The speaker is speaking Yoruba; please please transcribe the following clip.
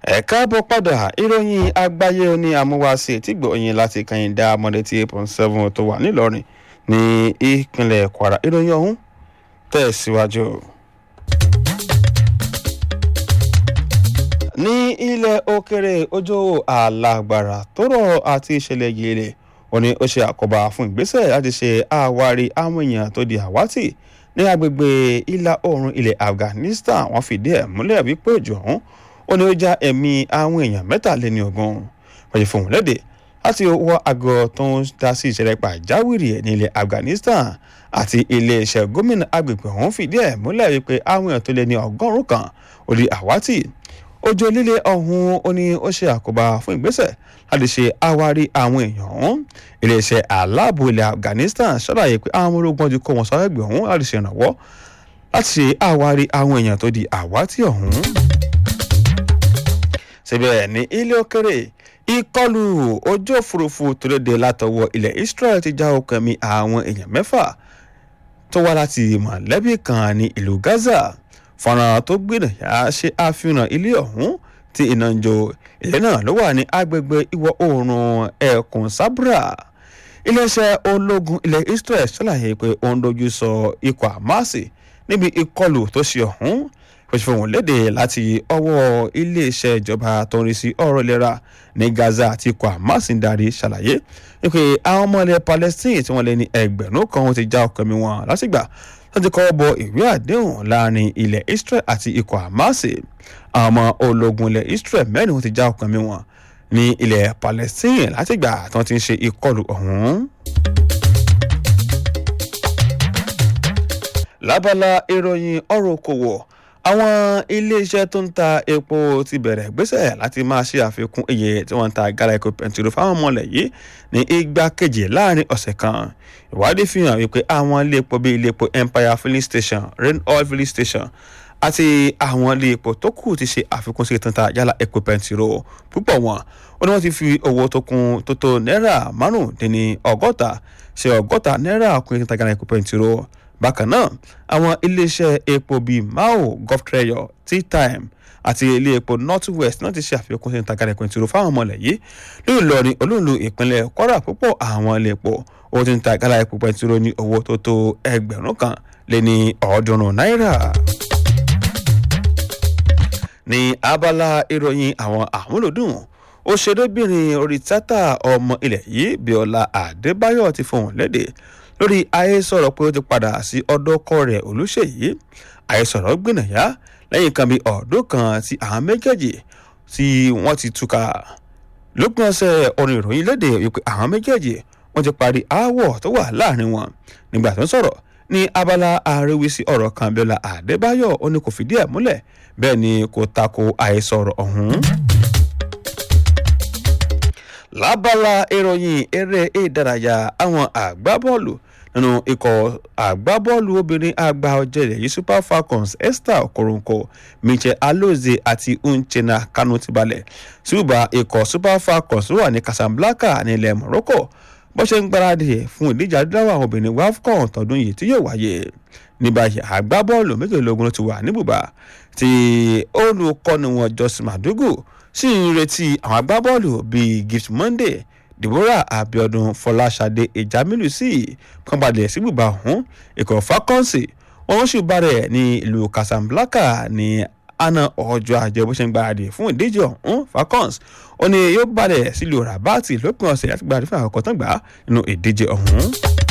ẹ káàbọ̀ padà ìròyìn àgbáyé oní amúwáṣe tí gbòòyìn láti kàyìndà mọ́dẹ́tì eight point seven tó wà nílọrin ní ìpínlẹ̀ kwara ìròyìn ọ̀hún tẹ̀síwájú. ní ilẹ̀ òkèrè ojú alágbára tó rọ̀ àti ìṣẹ̀lẹ̀ yìí ó ní ó ṣe àkóbá fún ìgbésẹ̀ láti ṣe àwárí àwọn èèyàn tó di àwátì ní agbègbè ìlà oòrùn ilẹ̀ afghanistan wọ́n fìdí ẹ̀ múlẹ̀ wípé òjò ọ̀hún ó ní ó já ẹ̀mí àwọn èèyàn mẹ́tàléní ogún wọ́n fòun léde láti wọ àgọ́ tó ń dá sí ìṣẹ̀lẹ̀ pàjáwìrì ẹ̀ ní ilẹ̀ afghanistan àti iléeṣẹ́ gómìnà agbègbè ọ̀hún fìdí ẹ̀ múlẹ̀ wípé àwọn èèyàn tó lé ní ọgọ́rùn-ún kan ó di àwátì òjò líle ọ̀hún ó ní ó ṣe àkóbá fún ìgbésẹ̀ láti ṣe àwárí àwọn èèyàn ọ̀hún iléeṣẹ́ aláàbò ilẹ̀ afghanistan ṣàlàyé pé àwọn ológun ti kó wọn sọ ẹgbẹ́ ọ̀hún láti ṣe ìrànwọ́ láti ṣe àwárí àwọn èèyàn tó di àwátì ọ̀hún. síbẹ̀ ní ilé òkèrè ìkọlù ojú òfurufú tó léde látọwọ́ ilẹ̀ israel ti já okùn ẹ̀mí àwọn èèyàn mẹ́fà tó wá láti mọ̀lẹ́bí kan ní ìlú gaza fọ́nrán tó gbìyànjú ṣe àfihàn ilé ọ̀hún tí iná ń jó ilé náà ló wà ní agbègbè ìwọ̀ oòrùn ẹkùn sabra iléeṣẹ́ ológun ilẹ̀ israel ṣàlàyé pé ó ń dojú sọ ikọ̀ àmásì níbi ìkọlù tó ṣe ọ̀hún fòṣìfò wọn léde láti ọwọ́ iléeṣẹ́ ìjọba tó ń rí sí ọ̀rọ̀ ìlera ní gaza àti ikọ̀ àmásì ń darí ṣàlàyé wípé àwọn ọmọ ilẹ̀ palestine tí wọ́n lé ní ẹgbẹ̀rún kan ti já ọkọ̀ mi wọn lásìgbà láti kọ́ bọ ìwé àdéhùn láàrin ilẹ̀ israel àti ikọ̀ hamasi àwọn ọmọ ológun ilẹ̀ israel mẹ́rin ti já ọkàn mi wọn ní ilẹ̀ palestine látìgbà tí wọ́n ti ń ṣe ìkọlù ọ̀hún. lábala ìròyìn ọ̀rọ̀ okòwò àwọn iléeṣẹ́ tó ń ta epo ti bẹ̀rẹ̀ gbésẹ̀ láti máa ṣe àfikún iye tí wọ́n ń ta gálà epo pẹ̀ntìrò fáwọn ọmọlẹ̀ yìí ní igba kejì láàrin ọ̀sẹ̀ kan ìwádìí fi hàn wípé àwọn ilé epo bíi ilé epo empire filling station rain oil filling station àti àwọn ilé epo tó kù ti ṣe àfikún sí ìtàn ta yálà epo pẹ̀ntìrò púpọ̀ wọn ó ní wọ́n ti fi owó tó kún tó tó náírà márùndínní ọgọ́ta ṣe ọgọ́ta náírà kún ìtàn ta gálà epo pẹ̀ntìrò bákan náà àwọn iléeṣẹ́ epo bíi mao gulftreyo teatime àti ilé epo north west náà ti ṣe àfikún sí ìtajà ẹ̀kọ́ ìṣòro fáwọn ọmọlẹ̀ yìí ní ìlọrin olóòlù ìpínlẹ̀ kwara púpọ̀ àwọn ilé epo owó tí ń ta gálà epo pẹ̀ntìrò ní owó tó tó ẹgbẹ̀rún kan lé ní ọ̀ọ́dúnrún náírà. ní abala ìròyìn àwọn àmúlòdùn òṣèrébìnrin orí tátà ọmọ ilẹ̀ yìí bíọ́lá adébáyọ̀ ti fohùn lédè lórí àhesọ̀rọ̀ pé ó ti padà sí ọ̀dọ̀ ọkọ rẹ̀ olùṣèyí àhesọ̀rọ̀ gbìnàyà lẹ́yìn kan bíi ọ̀dún kan tí àwọn méjèèjì tí wọ́n ti túká lópin ọ̀sẹ̀ orin ìròyìn léde wípé àwọn méjèèjì wọ́n ti parí aáwọ̀ tó wà láàrin wọn nígbà tó ń sọ̀rọ̀ ní abala àríwísí ọ̀rọ̀ kan bíọ́lá àdébáyọ̀ ó ní kò fìdí ẹ̀ múlẹ̀ bẹ́ẹ̀ ni kò tako àhesọ̀rọ̀ ọ̀hún lábala ìròyìn eré ìdárayá àwọn àgbábọ́ọ̀lù nínú ikọ̀ àgbábọ́ọ̀lù obìnrin àgbà ọ̀jẹ̀lẹ̀ yìí super falcons esther okoronko michel alozie àti uchenna kanu ti balẹ̀ ṣùgbọ́n ikọ̀ super falcons wà ní casablanca nílẹ̀ morocco bó ṣe ń gbáradì fún ìdíje adúláwọ̀ àwọn obìnrin wafcon tọdún yìí tí yóò wáyé ní báyìí àgbábọ́ọ̀lù méjìlélógún ti wà ní bùbá tí olùkọ́ni wọn joseph madugu sì ń retí àwọn agbábọ́ọ̀lù bíi gift monday deborah abiodun fọláṣadé ìjámílù sí kan balẹ̀ sí bùbá ọ̀hún ikọ̀ falcons wọn sì bá rẹ̀ ní ìlú casablanca ní àná ọjọ́ àjẹ bó ṣe ń gbáradì fún ìdíje ọ̀hún falcons ó ní yóò balẹ̀ sílùú rabat lópin ọ̀sẹ̀ láti gbáradì fún àkọ́kọ́ tán gbà nínú ìdíje ọ̀hún.